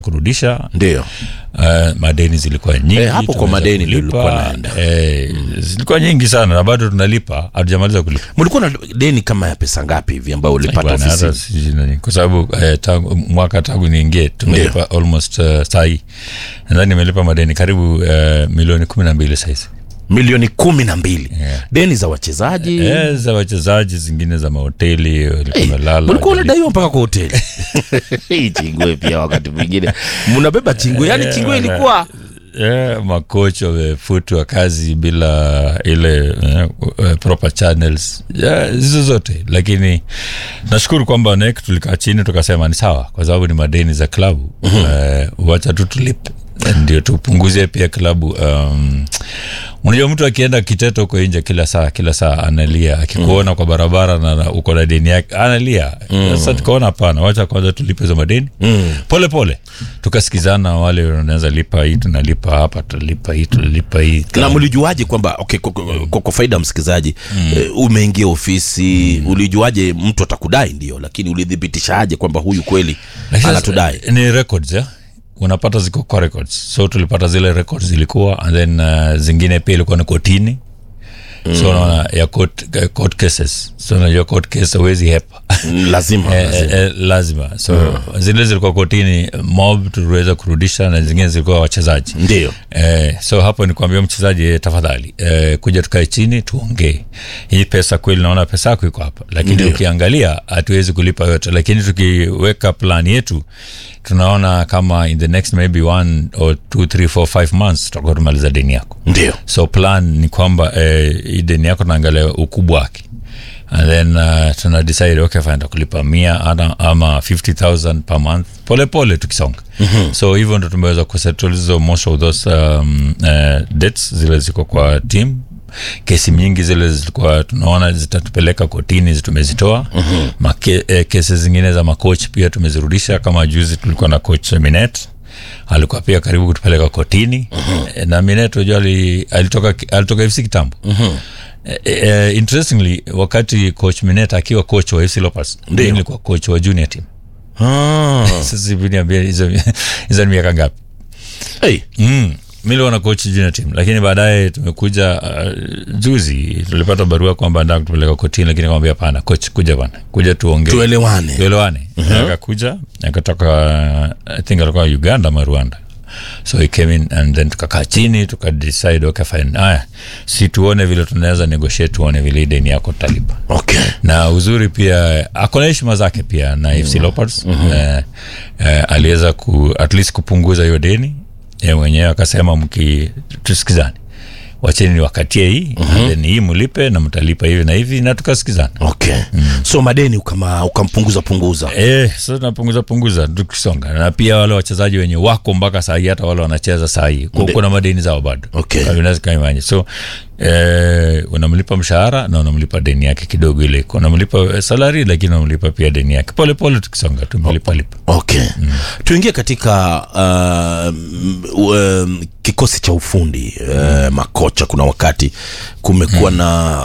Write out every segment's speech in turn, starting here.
kurudisha ndio uh, madeni zilikuwa nyingi Eh, hapo kwa tumeweza madeni ndio kulipa. nilikuwa naenda. eh, zilikuwa nyingi sana na bado tunalipa hatujamaliza kulipa mlikuwa na deni kama ya pesa ngapi hivi ambayo ulipata Bwana, hata ofisini sijui nani. kwa sababu eh, tangu, mwaka tangu niingie tumelipa almost uh, sahii nadhani nimelipa madeni karibu uh, milioni kumi na mbili sahizi milioni kumi na mbili Yeah. deni za wachezaji eh, za wachezaji zingine za mahoteli walikuwa wamelala mlikuwa hawajalipa. unadaiwa mpaka kwa hoteli hii chingwe pia wakati mwingine mnabeba chingwe yani chingwe ilikuwa yeah, makocha wamefutwa kazi bila ile eh, uh, proper channels yeah, hizo zote lakini nashukuru kwamba nek tulikaa chini tukasema ni sawa kwa sababu ni madeni za klabu uh, wacha tu tulipe ndio tupunguzie pia klabu um, unajua mtu akienda kitete huko nje kila saa kila saa analia akikuona kwa barabara na na uko na deni yake analia sasa tukaona hapana wacha kwanza tulipe hizo madeni pole pole tukasikizana wale wanaweza lipa hii tunalipa hapa tunalipa hii tunalipa hii na mlijuaje kwamba okay, kwa, kwa, kwa, kwa faida ya msikilizaji eh, umeingia ofisi ulijuaje mtu atakudai ndio lakini ulithibitishaje kwamba huyu kweli Lakini anatudai sasa, ni records ya unapata ziko kwa records so tulipata zile records zilikuwa and then uh, zingine pia ilikuwa ni kotini so unaona ya court, uh, court cases so unajua court case huwezi hepa Mm, lazima, Eh, lazima. eh, eh, lazima so zile zilikuwa kotini mob tuliweza kurudisha na zingine zilikuwa wachezaji ndio Eh, so hapo ni kuambia mchezaji eh, tafadhali eh, kuja tukae chini tuongee hii pesa kweli naona pesa yako iko hapa lakini Ndio. ukiangalia hatuwezi kulipa yote lakini tukiweka plan yetu tunaona kama in the next maybe one or two three four five months tutakuwa tumaliza deni yako ndio so plan ni kwamba eh, hii deni yako tunaangalia ukubwa wake and then uh, tuna decide okay fine takulipa mia ama, ama 50000 per month pole pole tukisonga mm-hmm. so hivyo ndo tumeweza kusettle hizo most of those um, uh, debts zile ziko kwa team kesi mingi zile zilikuwa tunaona zitatupeleka kotini zi- tumezitoa mm-hmm. Make, eh, kesi zingine za makoch pia tumezirudisha kama juzi tulikuwa na coach minet alikuwa pia karibu kutupeleka kotini mm-hmm. na minet unajua ali- alitoka alitoka fc kitambo mm-hmm. Uh, interestingly wakati coach minet akiwa coach wa fc lopas Ndio. nilikuwa coach wa junior team ah. sasa hivi niambia hizo hizo ni miaka ngapi hey. mm. miliona coach junior team lakini baadaye tumekuja uh, juzi tulipata barua kwamba ndaa kutupeleka kotini lakini kwambia hapana coach kuja bana kuja tuongee tuelewane tuelewane akakuja akatoka i think alikuwa uganda ama rwanda so he came in and then tukakaa chini tukadecide okay fine aya si tuone vile tunaweza negotiate tuone vile hii deni yako tutalipa okay na uzuri pia akona heshima zake pia na fc leopards eh, eh, aliweza ku, at least kupunguza hiyo deni ye mwenyewe akasema mki tusikizane wacheni wakatie hii mm-hmm. then hii mlipe na mtalipa hivi na hivi na tukasikizana okay so madeni ukama ukampunguza punguza Eh, so tunapunguza punguza tukisonga na pia wale wachezaji wenye wako mpaka sahii hata wale wanacheza sahii kuna madeni zao bado Okay. Unaweza kaimanya so eh, unamlipa mshahara na unamlipa deni yake kidogo ile iko. unamlipa eh, salari lakini unamlipa pia deni yake pole pole tukisonga tumelipa lipa okay tuingie katika uh, m- um, kikosi cha ufundi uh, makocha kuna wakati kumekuwa na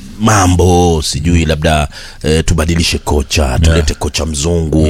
mambo sijui labda uh, tubadilishe kocha tulete kocha mzungu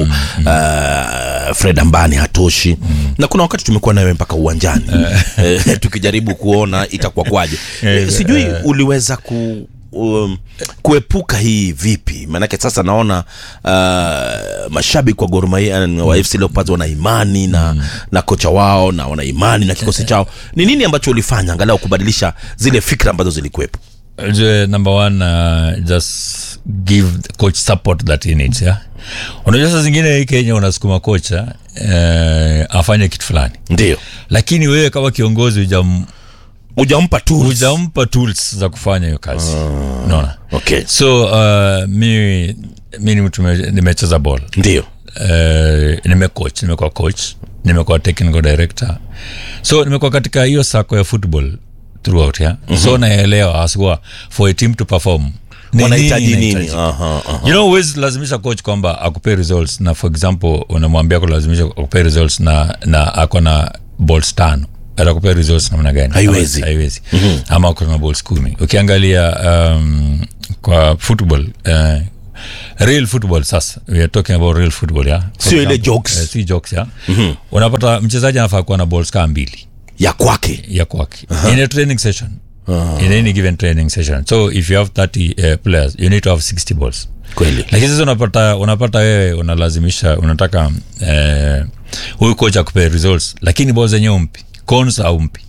uh, fred ambani hatoshi na kuna wakati tumekuwa nawe mpaka uwanjani uh, tukijaribu kuona itakuwa kwaje Eh, sijui eh. uliweza ku um, kuepuka hii vipi maanake sasa naona uh, mashabiki wa Gor Mahia na wa FC Leopards wana imani na, na kocha wao na wana imani na kikosi chao ni nini ambacho ulifanya angalau kubadilisha zile fikra ambazo zilikuwepo Ujue, number one uh, just give the coach support that he needs yeah? unajua saa zingine hii kenya unasukuma kocha eh, afanye kitu fulani ndio lakini wewe kama kiongozi hujam ujampa tu hujampa tools za kufanya hiyo kazi unaona okay so uh, mi mi ni mtu me- nimecheza ball ndio uh, nimecoach nimekuwa coach nimekuwa technical director so nimekuwa katika hiyo sako ya football throughout yeah? mm-hmm. so naelewa asikuwa for a team to perform ni wanahitaji nini inahitaji. aha, aha. you know huwezi lazimisha coach kwamba akupee results na for example unamwambia kulazimisha akupee results na na ako na balls tano atakupea results namna gani Haiwezi. haiwezi mm-hmm. ama ako na balls kumi ukiangalia um, kwa football uh, real football sasa we are talking about real football yeah For Sio ile example, jokes. eh, si jokes yeah unapata mchezaji anafaa kuwa na balls kaa mbili ya kwake ya kwake in a training session in any given training session so if you have 30 uh, players you need to have 60 balls kweli lakini sasa unapata unapata wewe unalazimisha unataka eh, huyu coach akupe results lakini ball zenyewe umpi cons au mpi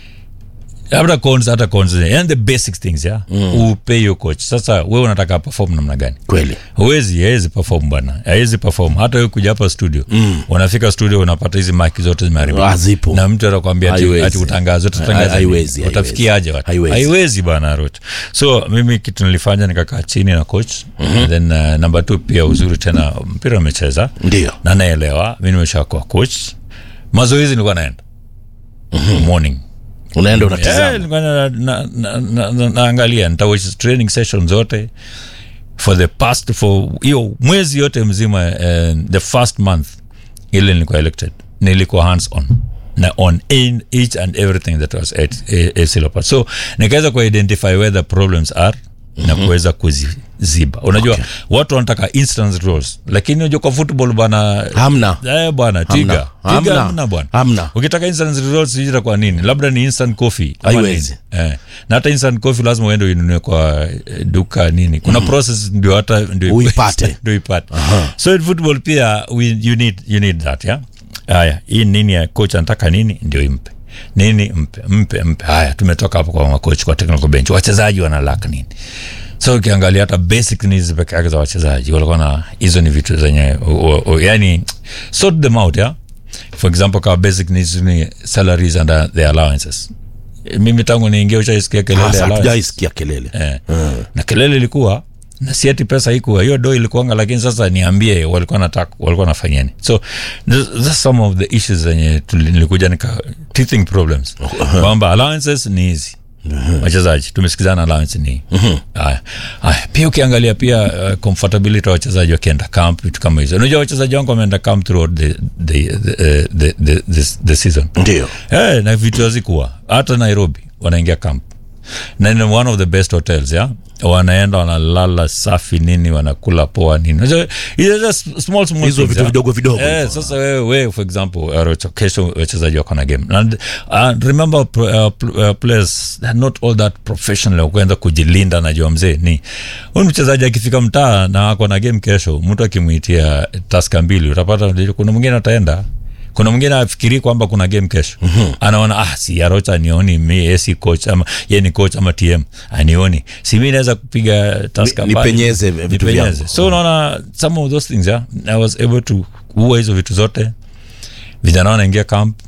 labda cons hata cons yani the basic things ya mm. upe hiyo coach sasa wewe unataka perform namna gani kweli huwezi hawezi perform bwana hawezi perform hata wewe kuja hapa studio mm. unafika studio unapata hizi maki zote zimeharibika Hazipo. na mtu atakwambia ati, Haiwezi. ati utangaze utatangaza Haiwezi, nini? utafikiaje watu Haiwezi. haiwezi bwana Roch so mimi kitu nilifanya nikakaa chini na coach mm-hmm. then uh, number two pia uzuri tena mpira umecheza ndio na naelewa mi nimeshakuwa coach mazoezi nilikuwa naenda mm-hmm. morning unaenda Eh, unatizama nilikuwa na- na- na- na- na- naangalia nitawatch training session zote for the past for hiyo mwezi yote mzima uh, the first month ile nilikuwa elected nilikuwa hands on na on in each and everything that was at a, a syllabus so nikaweza kuidentify where the problems are na kuweza kuziziba unajua Okay. watu wanataka instant rules lakini unajua kwa football bana hamna Eh, bwana tiga Hamna. tiga Hamna. hamna bwana Hamna. ukitaka instant results ita kwa nini labda ni instant coffee ama Haiwezi. nini. eh. na hata instant coffee lazima uende uinunue kwa eh, duka nini kuna process ndio hata ndio Uipate. ndio ipate so in football pia we, you need you need that yeah haya hii nini ya coach anataka nini ndio impe nini mpe mpe mpe haya tumetoka hapo kwa makoch kwa technical bench wachezaji wana lack nini so ukiangalia hata basic needs peke yake za wachezaji walikuwa na hizo ni vitu zenye o- o- o- yani sort them out yeah for example kama basic needs ni salaries and uh, the allowances mimi tangu niingia ushaisikia kelele Hasa allowance hatujaisikia kelele eh. na kelele ilikuwa na si ati pesa ikuwa hiyo do ilikuanga lakini sasa niambie walikuwa nataka walikuwa nafanyani so th- that's some of the issues zenye tuli- nilikuja nika teething problems kwamba allowances ni hizi wachezaji tumesikizana allowance ni haya haya pia ukiangalia pia uh, comfortability wa wachezaji wakienda camp vitu kama hizo unajua wachezaji wangu wameenda camp throughout the, the, the, uh, the, the, the, the season ndio hey, na vitu hazikuwa hata nairobi wanaingia camp na ni one of the best hotels ya wanaenda wanalala safi nini wanakula poa nini Unajua, it's just small, small Hizo things, vitu ya. vidogo vidogo eh, hivyo. sasa wewe wewe for example uh, kesho wachezaji wako na game and uh, remember uh, pl- uh, players they're not all that professional kuenda kujilinda najua mzee ni huyu mchezaji akifika mtaa na ako na game kesho mtu akimwitia taska mbili utapata kuna mwingine ataenda kuna mwingine afikiri kwamba kuna game kesho mm-hmm. anaona ah si arocha anioni mi yeye si coach ama ye ni coach ama tm anioni si mi naweza kupiga taska Ni- mbali. nipenyeze vitu Nipenyeze. vyangu. so unaona some of those things yeah, i was able to kuua hizo vitu zote vijana wanaingia camp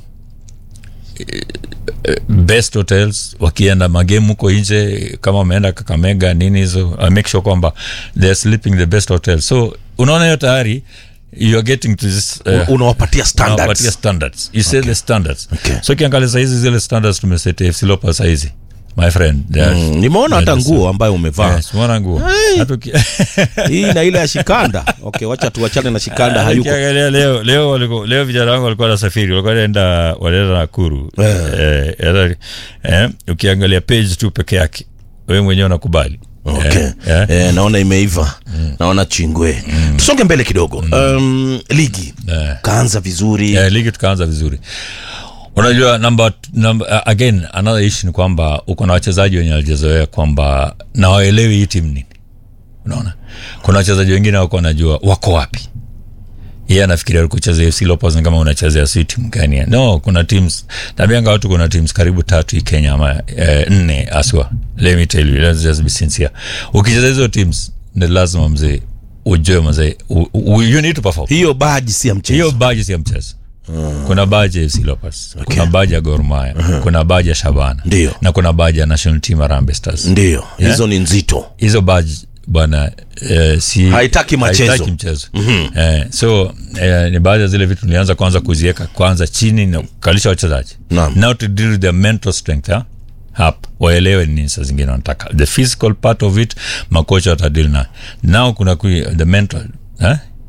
eh, eh, best hotels wakienda magemu huko nje kama wameenda kakamega nini hizo I make sure kwamba they're sleeping the best hotel so unaona hiyo tayari you are getting to this uh, unawapatia unawapatia standards standards you say the standards Okay. so ukiangalia sahizi zile standards tumesete fc lopa sahizi my friend they are- Mm, nimeona hata they are nguo ambayo umevaa Yes, umeona nguo Hata uki- hii na ile ya shikanda okay wacha tuachane na shikanda hayuko Ukiangalia leo leo walikuwa leo vijana wangu walikuwa nasafiri walikuwa wanaenda wanaenda Nakuru eh, eh, eh, ukiangalia page tu peke yake wewe mwenyewe unakubali okay eh, eh. Eh, naona imeiva naona chingwe tusonge mbele kidogo um, ligi Eh. kaanza vizuri Eh, ligi tukaanza vizuri unajua number, number, uh, again another issue ni kwamba uko na wachezaji wenye walijezoea kwamba na waelewi hii timu nini unaona kuna wachezaji wengine wako wanajua wako wapi yeye anafikiria kucheza FC Leopards ni kama unachezea si timu gani no kuna teams nabianga watu kuna teams karibu tatu hii Kenya ama eh, nne aswa let me tell you let's just be sincere ukicheza hizo teams ni lazima mzee ujue mzee u- u- you need to perform hiyo baji si ya mchezo hiyo baji si ya mchezo kuna baji ya FC Leopards kuna baji ya Gor Mahia kuna baji ya Shabana Ndio. na kuna baji ya National Team Harambee Stars ndio hizo ni nzito hizo baji bwana eh, si Haitaki machezo. haitaki mchezo eh, so eh, ni baadhi ya zile vitu nilianza kwanza kuziweka kwanza chini na kukalisha wachezaji Naam. now to deal with their mental strength ha? hapa waelewe ni nini saa zingine wanataka the physical part of it makocha watadil na now kuna kui, the mental eh?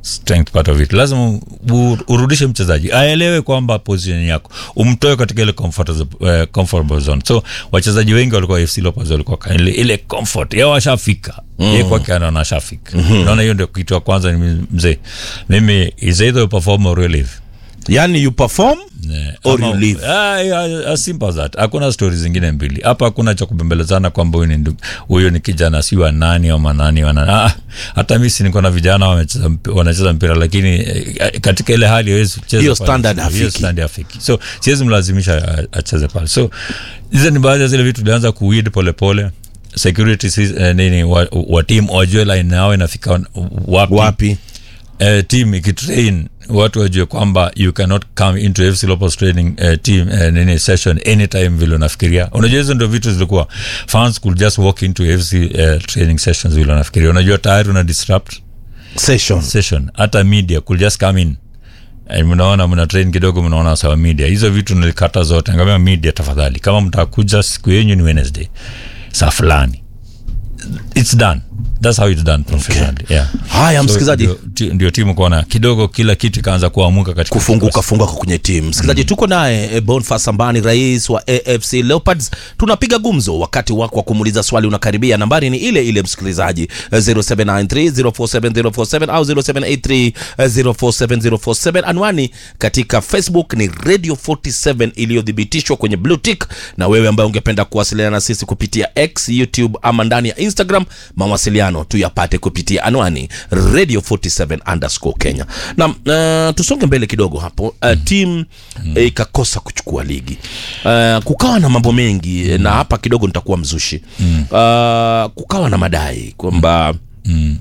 strength part of it lazima u- urudishe mchezaji aelewe kwamba position yako umtoe katika ile comfortable, uh, comfortable zone so wachezaji wengi walikuwa fc Leopards walikuwa ka- ile, ile comfort yao washafika mm. ye kwake anaona ashafika mm-hmm. naona hiyo ndio kitu ya kwanza ni mzee mimi is either you perform or you leave yani you perform Yeah. Or Ama- you leave. Ah, yeah, as simple as that hakuna stori zingine mbili hapa hakuna cha kubembelezana kwamba huyu ni ndu- huyu ni kijana si wa nani ama nani wa nani. ah, hata mi si niko na vijana wamecheza mp- wanacheza mpira lakini eh, katika ile hali hawezi kucheza Hiyo pale. standard Hiyo hafiki. standard hafiki so siwezi mlazimisha a- acheze pale so hizo ni baadhi ya zile vitu tulianza kuwid polepole security sis- eh, nini wa, wa team wajue line yao inafika wapi, wapi uh, team ikitrain watu wajue kwamba you cannot come into fc Leopards training uh, team uh, nini session anytime vile unafikiria unajua hizo ndio vitu zilikuwa fans could just walk into fc uh, training sessions vile unafikiria unajua tayari una disrupt session session hata media could just come in Eh, mnaona mna train kidogo mnaona sawa media hizo vitu nilikata zote ngamia media tafadhali kama mtakuja siku yenyu ni wednesday saa fulani it's done that's how it's done professionally yeah haya msikilizaji ndio, ti- ndio timu kuona kidogo kila kitu ikaanza kuamuka katika kufunguka funguka kwenye timu msikilizaji tuko naye eh, bonfas ambani rais wa afc leopards tunapiga gumzo wakati wako wa kumuuliza swali unakaribia nambari ni ile ile msikilizaji eh, 0793047047 au 0783047047 anwani katika facebook ni radio 47 iliyothibitishwa kwenye blue tick na wewe ambaye ungependa kuwasiliana na sisi kupitia x youtube ama ndani ya instagram mawasiliano tuyapate kupitia anwani radio 47 underscore kenya na uh, tusonge mbele kidogo hapo uh, tim eh, ikakosa kuchukua ligi uh, kukawa na mambo mengi mm. na hapa kidogo nitakuwa mzushi mm. uh, kukawa na madai kwamba mm.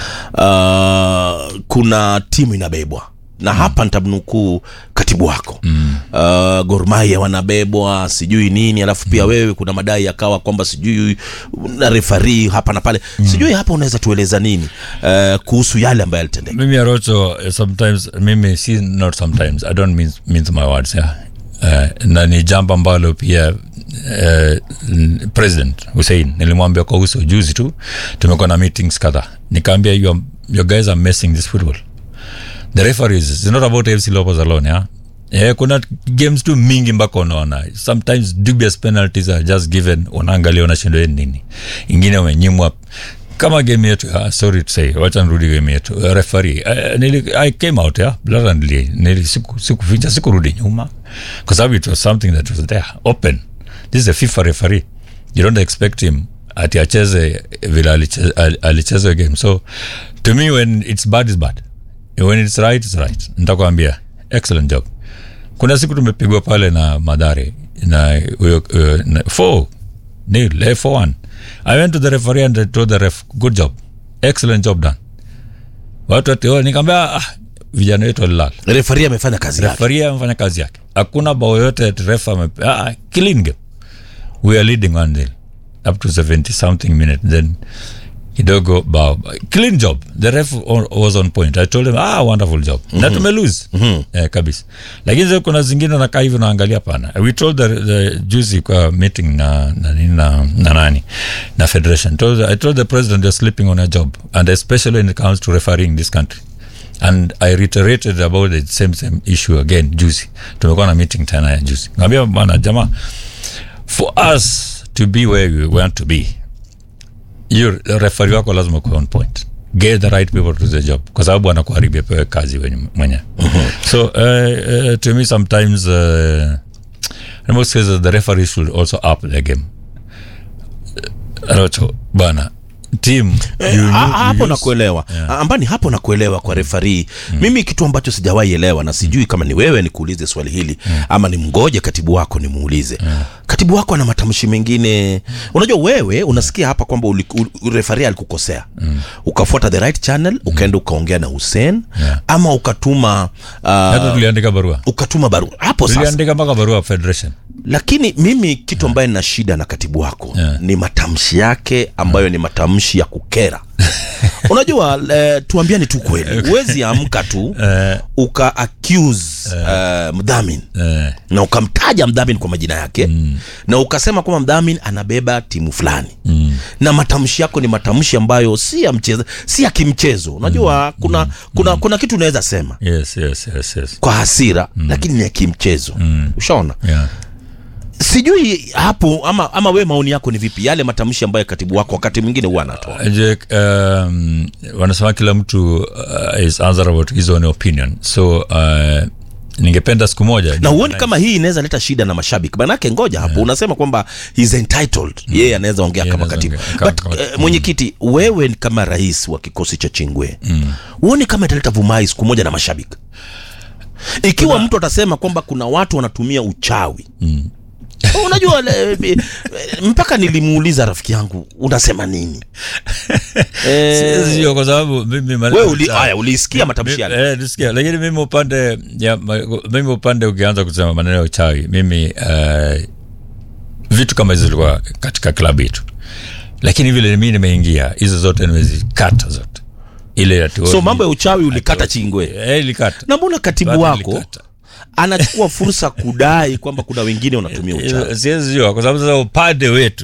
uh, kuna timu inabebwa na mm. hapa nitamnukuu katibu wako mm. uh, gormaia wanabebwa sijui nini alafu pia mm. wewe kuna madai yakawa kwamba sijui na refari hapa na pale mm. sijui hapa unaweza tueleza nini uh, kuhusu yale ambayo yalitendeka mimi arocho eh, sometimes mimi si not sometimes i don't mean, mean my words yeah. Uh, na ni jambo ambalo pia uh, president hussein nilimwambia kwa uso juzi tu tumekuwa na meetings kadhaa nikaambia your, your guys are messing this football the referees it's not about fc lopez alone yeah? Yeah, kuna games tu mingi mpaka unaona sometimes dubious penalties are just given unaangalia unashindwa nini ingine umenyimwa kama game yetu uh, sorry to say wacha nirudi game yetu uh, referee uh, nili, i came out yeah, blatantly nili siku sikuficha sikurudi nyuma kwa sababu it was something that was there open this is a fifa referee you don't expect him ati acheze vile aliche- al- alicheza hiyo game so to me when it's bad is bad when it's right it's right nitakwambia excellent job kuna siku tumepigwa pale na madhare na huyo huyo- na- four nil eh, four one i went to the referee and I told the ref good job excellent job done watu ati oh, nikaambia ah, vijana wetu walilala refari amefanya kazi yake referee amefanya kazi yake hakuna bao yote ati refa ame ah, clean game we are leading one nil up to 70 something minute then kidogo bao clean job the ref o- was on point i told him ah wonderful job mm-hmm. na tumelose mm-hmm. eh, kabisa lakini sasa kuna zingine nakaa hivi naangalia pana we told the, the juzi kwa meeting na na, nini na, na nani na federation told, i told the president they're sleeping on a job and especially when it comes to refereeing this country and i reiterated about the same same issue again juzi tumekuwa na meeting tena ya juzi ngambia bana jamaa for us to be where we want to be hiyo refari wako lazima kuwa on point get the right people to the job kwa sababu anakuharibia pewe kazi wenye- mwenyewe so uh, uh, to me sometimes uh, in most cases the referee should also up the game uh, Rocho, bana team Eh, you ha- knew- you hapo use- nakuelewa ambani hapo nakuelewa kwa refari mimi kitu ambacho sijawahi elewa na sijui kama ni wewe nikuulize swali hili ama ni mgoje katibu wako nimuulize katibu wako ana matamshi mengine unajua wewe unasikia hapa kwamba uli- u- refari alikukosea ukafuata the right channel ukaenda ukaongea na hussein Yeah. ama ukatuma hata uh, tuliandika barua ukatuma barua hapo sasa tuliandika mpaka barua federation lakini mimi kitu ambaye nina shida na katibu wako Yeah. ni matamshi yake ambayo ni matamshi ya kukera unajua eh, tuambiani tu kweli huwezi amka tu Eh, uka accuse eh, mdhamin eh, na ukamtaja mdhamin kwa majina yake mm. na ukasema kwamba mdhamin anabeba timu fulani mm, na matamshi yako ni matamshi ambayo si ya mchezo si ya kimchezo unajua kuna kuna kuna kitu unaweza sema yes, yes, yes, yes. kwa hasira lakini ni ya kimchezo ushaona Yeah. sijui hapo ama ama we maoni yako ni vipi yale matamshi ambayo katibu wako wakati mwingine huwa anatoa Je, um, wanasema kila mtu uh, is answerable to his own opinion so uh, ningependa siku moja na huoni kama hii inaweza leta shida na mashabiki manake ngoja hapo unasema kwamba he's entitled yeye anaweza ongea Yeye kama anaweza katibu ongea kama- but kama- eh, mwenyekiti wewe ni kama rais wa kikosi cha chingwe huoni kama italeta vumai siku moja na mashabiki ikiwa mtu atasema kwamba kuna watu wanatumia uchawi unajua le, eh, mpaka nilimuuliza rafiki yangu unasema nini eh, sio kwa sababu mimi maneno- wewe uli, aya ulisikia matamshi yale Eh, nisikia lakini mimi upande ya, ma- mimi upande ukianza kusema maneno ya uchawi mimi uh, vitu kama hizo zilikuwa katika klabu yetu lakini vile mimi nimeingia hizo zote nimezikata zote ile ya so mambo ya uchawi ulikata chingwe eh, ilikata na mbona katibu Bado wako nilikata. anachukua fursa kudai kwamba kuna wengine wanatumia uchawi siwezi jua kwa sababu sasa upande wetu